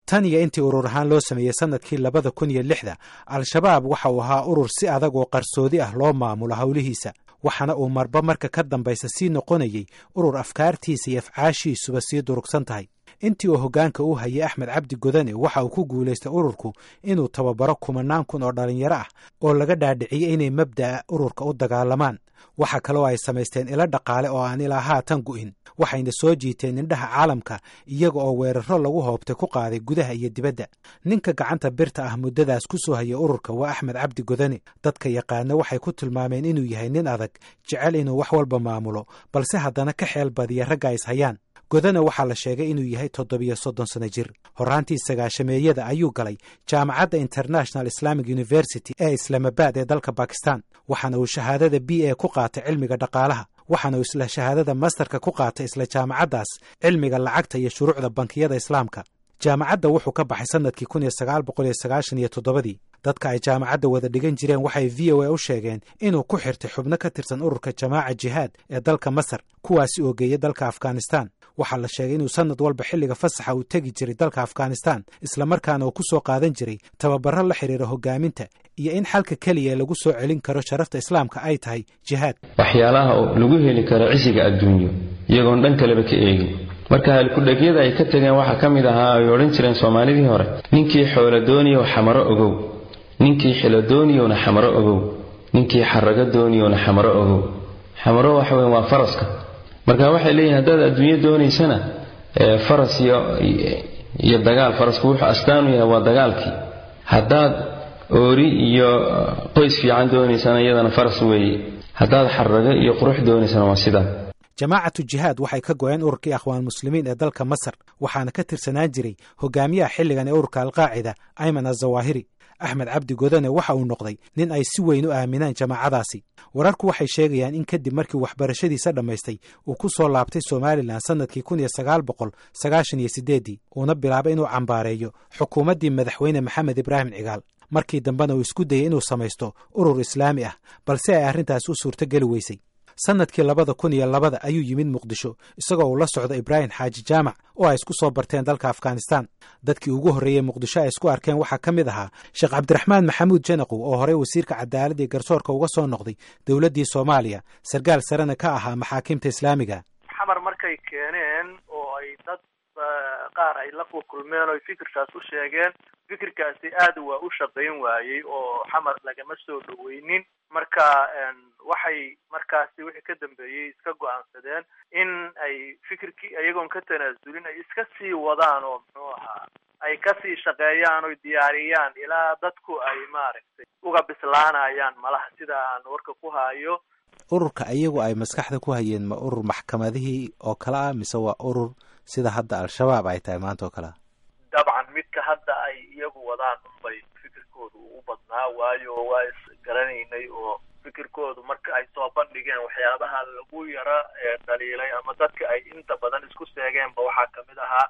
tan iyo intii urur ahaan loo sameeyey sannadkii labada kun iyo lixda al-shabaab waxa uu ahaa urur si adag oo qarsoodi ah loo maamulo howlihiisa waxaana uu marba marka ka dambaysa sii noqonayey urur afkaartiisa iyo afcaashiisuba sii durugsan tahay intii uu hoggaanka u hayay axmed cabdi godane waxa uu ku guulaystay ururku inuu tababaro kumanaan kun oo dhallinyaro ah oo laga dhaadhiciyey inay mabda'a ururka u dagaalamaan waxa kaloo ay samaysteen ilo dhaqaale oo aan ilaa haatan gu'in waxayna soo jiiteen indhaha caalamka iyaga oo weeraro lagu hoobtay ku qaaday gudaha iyo dibadda ninka gacanta birta ah muddadaas ku soo hayay ururka waa axmed cabdi godane dadka yaqaana waxay ku tilmaameen inuu yahay nin adag jecel inuu wax walba maamulo balse haddana ka xeel badiya ragga is hayaan godana waxaa la sheegay inuu yahay toddobiyo soddon sano jir horraantii sagaashameeyada ayuu galay jaamacadda international islamic university ee islaamabad ee dalka bakistan waxaana uu shahaadada b a ku qaatay cilmiga dhaqaalaha waxaana uu isla shahaadada masterka ku qaatay isla jaamacaddaas cilmiga lacagta iyo shuruucda bankiyada islaamka jaamacadda wuxuu ka baxay sannadkii kun iyo sagaal boqol iyo sagaashan iyo toddobadii dadka ay jaamacadda wada dhigan jireen waxay v o a u sheegeen inuu ku xirtay xubno ka tirsan ururka jamaaca jihaad ee dalka masar kuwaasi oo geeya dalka afghanistan waxaa la sheegay inuu sannad walba xilliga fasaxa uu tegi jiray dalka afghanistan islamarkaana uu ku soo qaadan jiray tababaro la xidhiira hogaaminta iyo in xalka keliya lagu soo celin karo sharafta islaamka ay tahay jihaad waxyaalaha lagu heli karo cisiga adduunyo iyagoon dhan kaleba ka eegin marka halkudhegyada ay ka tegeen waxaa ka mid ahaa ay odhan jireen soomaalidii hore ninkii xoolo dooniyow xamaro ogow ninkii xilo dooniyowna xamaro ogow ninkii xarago dooniyowna xamaro ogow xamaro waxa weyn waa faraska marka waxay leeyihin haddaad adduunyo doonaysana faras iyo dagaal farasku wuxuu astaan u yahay waa dagaalkii haddaad oori iyo qoys fiican doonaysana iyadana faras weeye haddaad xarago iyo qurux doonaysana waa sidaa jamaacatu jihaad waxay ka go-een ururkii akhwaan muslimiin ee dalka masar waxaana ka tirsanaan jiray hogaamiyaha xilligan ee ururka alqaacida ayman azawaahiri axmed cabdi godane waxa uu noqday nin ay si weyn u aaminaan jamaacadaasi wararku waxay sheegayaan in kadib markii waxbarashadiisa dhammaystay uu ku soo laabtay somalilan sannadkii kun iyo sagaal boqol sagaashan iyo siddeeddii uuna bilaabay inuu cambaareeyo xukuumaddii madaxweyne maxamed ibraahim cigaal markii dambena uu isku dayey inuu samaysto urur islaami ah balse ay arrintaas u suurtogeli weysay sannadkii labada kun iyo labada ayuu yimid muqdisho isagoo uu la socdo ibraahim xaaji jaamac oo ay isku soo barteen dalka afghanistan dadkii ugu horreeyey muqdisho ay isku arkeen waxaa ka mid ahaa sheekh cabdiraxmaan maxamuud janaqow oo horey wasiirka cadaaladda iyo garsoorka uga soo noqday dowladdii soomaaliya sarkaal sarena ka ahaa maxaakiimta islaamiga xamar markay keeneen oo ay dad qaar ay la kulmeen oo fikirkaas u sheegeen fikirkaasi aad waa u shaqayn waayey oo xamar lagama soo dhoweynin marka waxay markaasi wixii ka dambeeyey iska go-aansadeen in ay fikirkii iyagoon ka tanaasulin ay iska sii wadaan oo muxuu ahaa ay kasii shaqeeyaan oy diyaariyaan ilaa dadku ay maaragtay uga bislaanayaan malaha sida aan warka ku hayo ururka iyagu ay maskaxda ku hayeen ma urur maxkamadihii oo kale ah mise waa urur sida hadda al-shabaab ay tahay maanta oo kale ah dabcan midka hadda ay iyagu wadaan unbay fikirkoodu u badnaa waayo waa isgaranaynay oo fikirkoodu marka ay soo bandhigeen waxyaabaha lagu yara dhaliilay ama dadka ay inta badan isku seegeenba waxaa kamid ahaa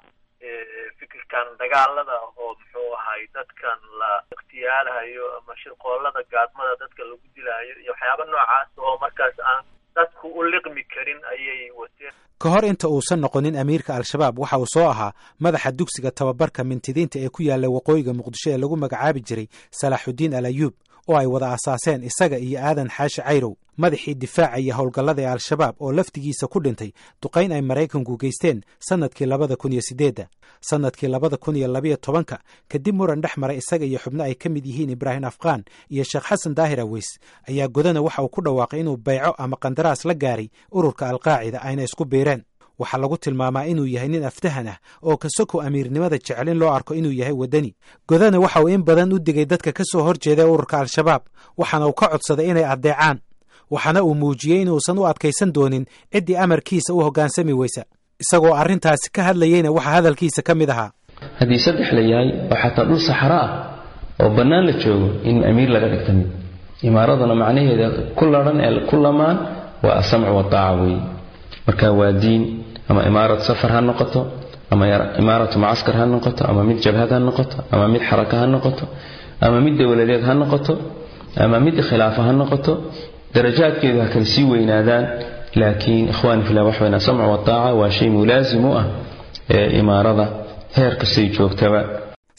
fikirkan dagaalada oo muxuu ahay dadkan la ikhtiyaalahayo ama shirqoolada gaadmada dadka lagu dilaayo iyo waxyaaba noocaas oo markaas aan dadku u liqmi karin ayay wateen ka hor inta uusan noqonin amiirka al-shabaab waxa uu soo ahaa madaxa dugsiga tababarka mintidiinta ee ku yaalla waqooyiga muqdisho ee lagu magacaabi jiray salaaxudiin al ayuub oo ay wada asaaseen isaga iyo aadan xaashi cayrow madaxii difaaca iyo howlgallada ee al-shabaab oo laftigiisa ku dhintay duqayn ay maraykanku geysteen sannadkii labada kun iyo siddeedda sannadkii labada kun iyo labiyo tobanka kadib muran dhex maray isaga iyo xubno ay ka mid yihiin ibraahim afqaan iyo sheekh xasan daahir aweys ayaa godana waxa uu ku dhawaaqay inuu bayco ama qandaraas la gaaray ururka alqaacida ayna isku biireen waxaa lagu tilmaamaa inuu yahay nin aftahan ah oo kasoko amiirnimada jecel in loo arko inuu yahay waddani godana waxa uu in badan u digay dadka ka soo horjeeda ururka al-shabaab waxaana uu ka codsaday inay addeecaan waxaana uu muujiyey inuusan u adkaysan doonin ciddii amarkiisa u hoggaansami weysa isagoo arrintaasi ka hadlayeyna waxaa hadalkiisa ka mid ahaa haddii saddex la yahay oo xataa dhul saxaro ah oo bannaan la joogo in amiir laga dhigta mid imaaraduna macnaheeda ku ladhan ee ku lamaan waa asamcu wataaca weeye marka waa diin ama imaarad safar ha noqoto ama imaaratu mucaskar ha noqoto ama mid jabhad ha noqoto ama mid xaraka ha noqoto ama mid dowladeed ha noqoto ama mid khilaafa ha noqoto darajaadkeedu ha kala sii weynaadaan laakiin ikhwani fillah wax weyn asamcu wataaca waa shay mulaasim u ah ee imaarada heer kastay joogtaba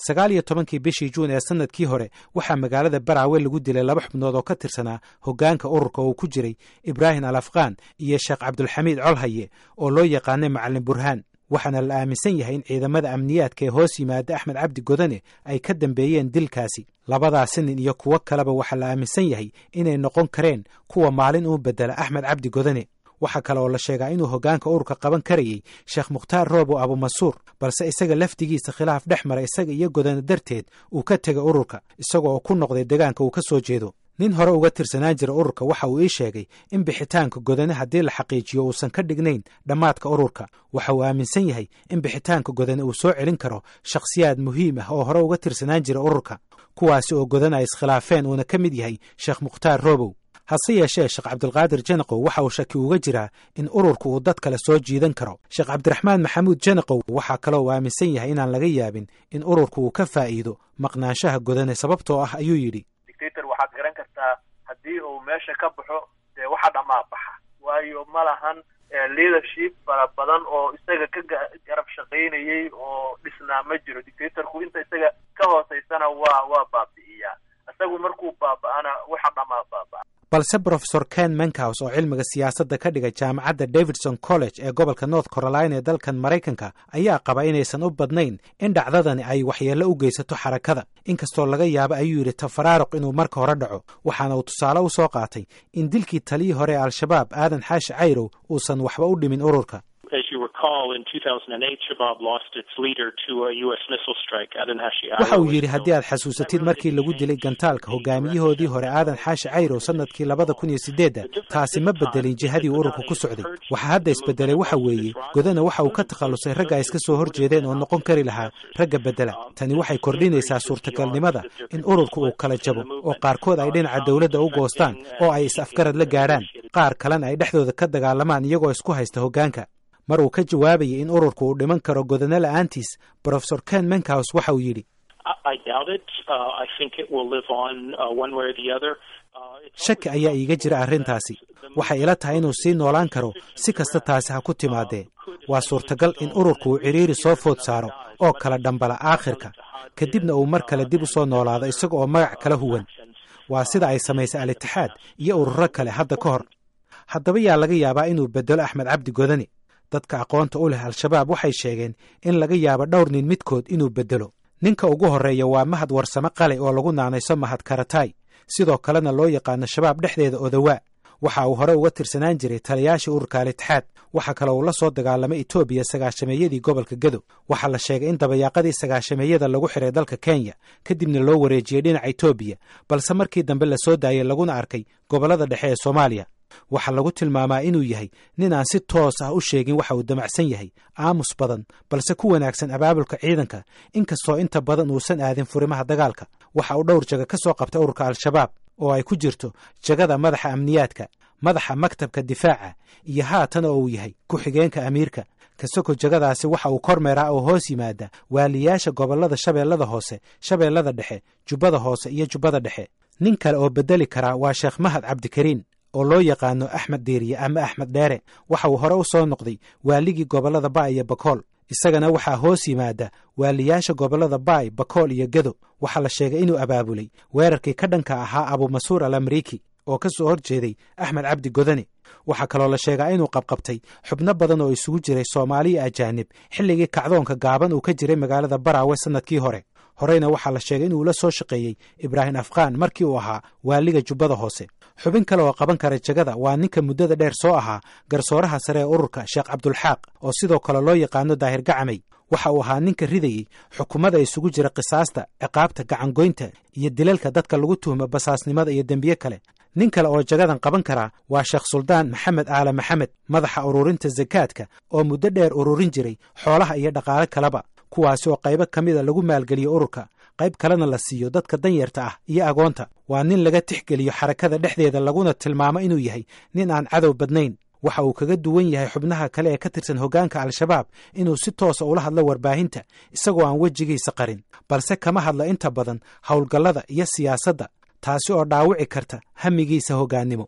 sagaal iyo tobankii bishii juun ee sannadkii hore waxaa magaalada baraawe lagu dilay laba xubnood oo ka tirsanaa hoggaanka ururka uu ku jiray ibraahim al afqaan iyo sheekh cabdulxamiid colhaye oo loo yaqaanay macalin burhaan waxaana la aaminsan yahay in ciidamada amniyaadka ee hoos yimaada axmed cabdi godane ay ka dambeeyeen dilkaasi labadaasi nin iyo kuwo kaleba waxaa la aaminsan yahay inay noqon kareen kuwa maalin uu bedela axmed cabdi godane waxaa kale oo la sheegaa inuu hoggaanka ururka qaban karayey sheekh mukhtaar roobo abumasuur balse isaga lafdigiisa khilaaf dhex mara isaga iyo godane darteed uu ka tegay ururka isaga oo ku noqday deegaanka uu ka soo jeedo nin hore uga tirsanaan jira ururka waxa uu ii sheegay in bixitaanka godane haddii la xaqiijiyo uusan ka dhignayn dhammaadka ururka waxa uu aaminsan yahay in bixitaanka godane uu soo celin karo shakhsiyaad muhiim ah oo hore uga tirsanaan jira ururka kuwaasi oo godane ay iskhilaafeen uuna ka mid yahay sheekh mukhtaar roobow hase yeeshee sheekh cabdulqaadir janaqow waxa uu shaki uga jiraa in ururka uu dad kale soo jiidan karo sheekh cabdiraxmaan maxamuud janaqow waxaa kaloo uu aaminsan yahay inaan laga yaabin in ururka uu ka faa'iido maqnaanshaha godane sababtoo ah ayuu yidhi dictator waxaad garan kartaa haddii uu meesha ka baxo dee waxa dhamaa baxa waayo ma lahan leadership fara badan oo isaga ka garab shaqaynayay oo dhisnaa ma jiro dictatorku inta isaga ka hooseysana waa waa baabi'iyaa isagu markuu baaba'ana waxa dhamaa baaba'a balse brofesor ken menkaus oo cilmiga siyaasadda ka dhigay jaamacadda davidson college ee gobolka north carolina ee dalkan maraykanka ayaa qaba inaysan u badnayn in dhacdadani ay waxyeello u geysato xarakada inkastoo laga yaabo ayuu yidhi tafaraaruq inuu marka hore dhaco waxaana uu tusaale u soo qaatay in dilkii taliyii hore ee al-shabaab aadan xaashi cayrow uusan waxba u dhimin ururka waxa uu yidhi haddii aad xasuusatid markii lagu dilay gantaalka hogaamiyahoodii hore aadan xaashi cayrow sannadkii labada kun iyo sideedda taasi ma bedelin jihadii ururka ku socday waxa hadda isbedelay waxa weeye godana waxa uu ka takhallusay ragga ay iska soo hor jeedeen oo noqon kari lahaa ragga bedela tani waxay kordhinaysaa suurtagalnimada in ururka uu kala jabo oo qaarkood ay dhinaca dowladda u goostaan oo ay is-afgarad la gaadhaan qaar kalena ay dhexdooda ka dagaalamaan iyagoo isku haysta hoggaanka mar uu ka jawaabayay in ururka uu dhiman karo godane la'aantiis brofesor ken menkaus waxa uu yidhi shaki ayaa iiga jira arrintaasi waxay ila tahay inuu sii noolaan karo si kasta taasi ha ku timaadee waa suurtagal in ururka uu cidhiiri soo food saaro oo kala dhambala aakhirka kadibna uu mar kale dib u soo noolaado isaga oo magac kala huwan waa sida ay samaysay al-itixaad iyo ururo kale hadda ka hor haddaba yaa laga yaabaa inuu bedelo axmed cabdi godane dadka aqoonta u leh al-shabaab waxay sheegeen in laga yaabo dhowr nin midkood inuu bedelo ninka ugu horreeya waa mahad warsame qale oo lagu naanayso mahad karatay sidoo kalena loo yaqaano shabaab dhexdeeda odawaa waxa uu hore uga tirsanaan jiray taliyaashii ururka al-itixaad waxa kale uu la soo dagaalamay etoobiya sagaashameeyadii gobolka gedo waxaa la sheegay in dabayaaqadii sagaashameeyada lagu xiray dalka kenya kadibna loo wareejiyey dhinaca etoobiya balse markii dambe la soo daayey laguna arkay gobollada dhexe ee soomaaliya waxaa lagu tilmaamaa inuu yahay nin aan si toos ah u sheegin waxa uu damacsan yahay aamus badan balse ku wanaagsan abaabulka ciidanka inkastoo inta badan uusan aadin furimaha dagaalka waxa uu dhowr jaga ka soo qabtay ururka al-shabaab oo ay ku jirto jagada madaxa amniyaadka madaxa maktabka difaaca iyo haatan oo uu yahay ku-xigeenka amiirka kasoko jagadaasi waxa uu kormeeraa oo hoos yimaada waaliyaasha gobollada shabeellada hoose shabeellada dhexe jubbada hoose iyo jubbada dhexe nin kale oo bedeli karaa waa sheekh mahad cabdikariin oo loo yaqaano axmed diiriye ama axmed dheere waxa uu hore u soo noqday waaligii gobollada baay iyo bakool isagana waxaa hoos yimaada waaliyaasha gobollada baay bakool iyo gedo waxaa la sheegay inuu abaabulay weerarkii ka dhanka ahaa abumasuur al amriiki oo ka soo hor jeeday axmed cabdi godane waxaa kaloo la sheegaa inuu qabqabtay xubno badan oo isugu jiray soomaaliya ajaanib xilligii kacdoonka gaaban uu ka jiray magaalada baraawe sannadkii hore horeyna waxaa la sheegay inuu la soo shaqeeyey ibraahim afqaan markii uu ahaa waaliga jubbada hoose xubin kale oo qaban kara jagada waa ninka muddada dheer soo ahaa garsooraha sare ee ururka sheekh cabdulxaaq oo sidoo kale loo yaqaano daahir gacamay waxa uu ahaa ninka ridayey xukuumada isugu jira qisaasta ciqaabta gacangoynta iyo dilalka dadka lagu tuhmo basaasnimada iyo dembiye kale nin kale oo jagadan qaban karaa waa sheekh suldaan maxamed aale maxamed madaxa ururinta sakaadka oo muddo dheer ururin jiray xoolaha iyo dhaqaale kaleba kuwaasi oo qaybo ka mida lagu maalgeliyo ururka qayb kalena la siiyo dadka danyarta ah iyo agoonta waa nin laga tixgeliyo xarakada dhexdeeda laguna tilmaamo inuu yahay nin aan cadow badnayn waxa uu kaga duwan yahay xubnaha kale ee ka tirsan hoggaanka al-shabaab inuu si toosa ula hadlo warbaahinta isagoo aan wejigiisa qarin balse kama hadla inta badan howlgallada iyo siyaasadda taasi oo dhaawici karta hamigiisa hoggaannimo